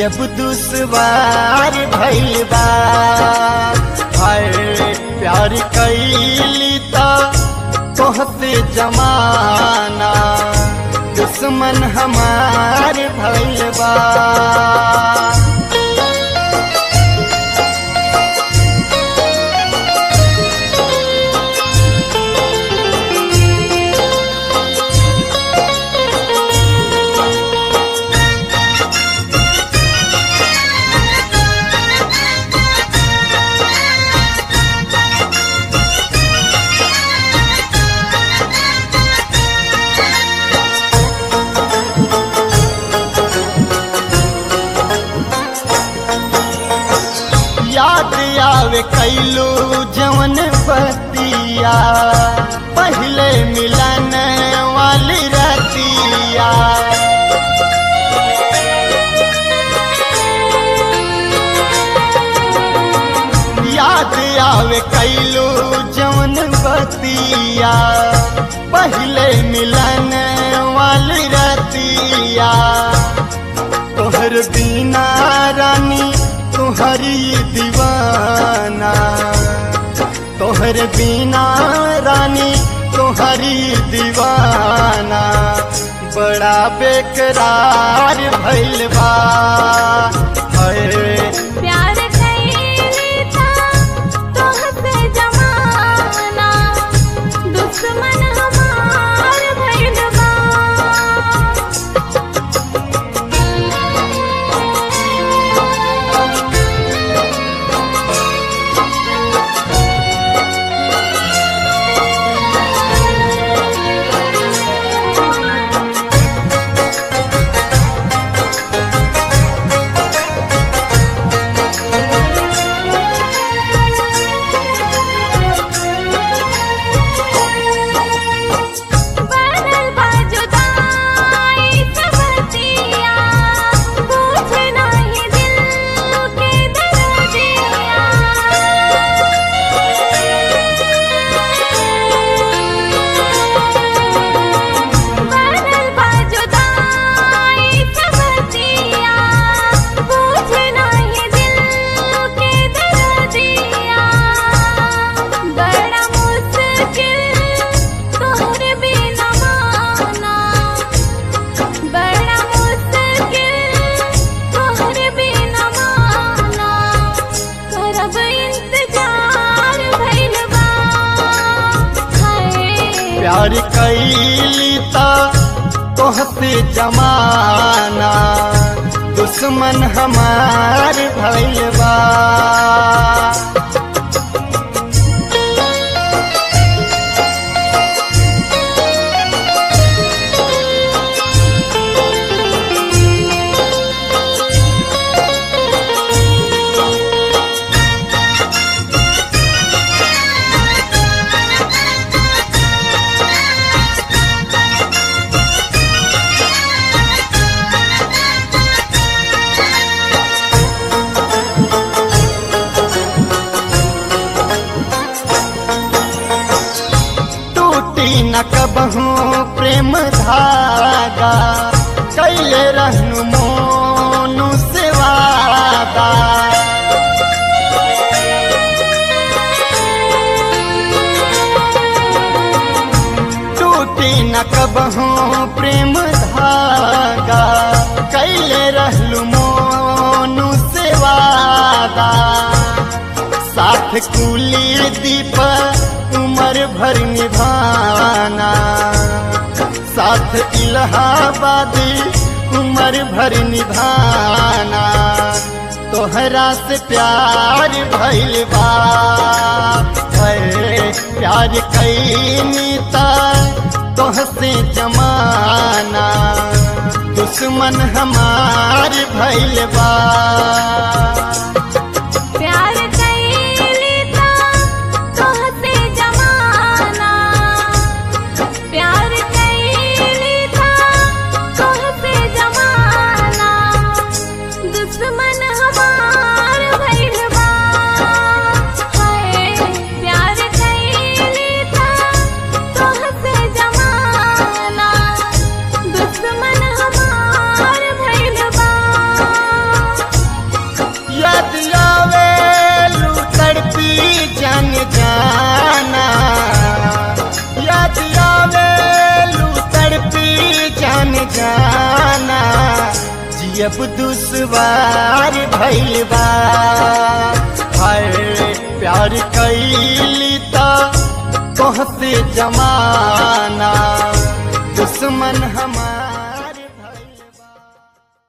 जब दुश्वार भइल बा हाय प्यार कैली त तोहते जमाना दुश्मन हमार भइल बा याद आवे कैलू जवन बतिया पहले मिलन वाली रतिया याद आवे कैलू जवन बतिया पहले मिलन वाली रतिया तोहर बिना रानी तुहरी दीवाना तोहर बिना रानी तुहरी दीवाना बड़ा बेकरार भइल बा हाय प्यार कैली था तोहसे जमाना दुश्मन हमार भइल बा बनल बा जुदाई से बतिया पूछ नाही दिल के दर्दिया बनल बा जुदाई से बतिया पूछ नाही दिल के दर्दिया बड़ा मुश्किल तोहरे बिना माना बड़ा मुश्किल तोहरे बिना माना करब इंतजार भइल बा हाय प्यार कैली त तोहते जमाना दुश्मन हमार भइल बा टूटी न कबहू प्रेम धागा कैले रहनु मोनु से वादा टूटी न कबहू प्रेम धागा कैले रहलु मोनु से वादा साथ कुली दीप उमर भर निभाना साथ इलाहाबादी उमर भर निभाना तोहरा से प्यार भइल बा है प्यार कैनी त तोहसे जमाना दुश्मन हमार भइल बा प्यार कैली था तोहसे जमाना प्यार कैली था तोहसे जमाना दुश्मन हमार भइल बा हाय प्यार कैली था तोहसे जमाना दुश्मन हमार भइल बा याद आवे लू तड़पी जन जाना याद आवे लू तड़पी जन जाना जियब दुश्वार भइल बा हर प्यार कैली ता तोहसे जमाना दुश्मन हमार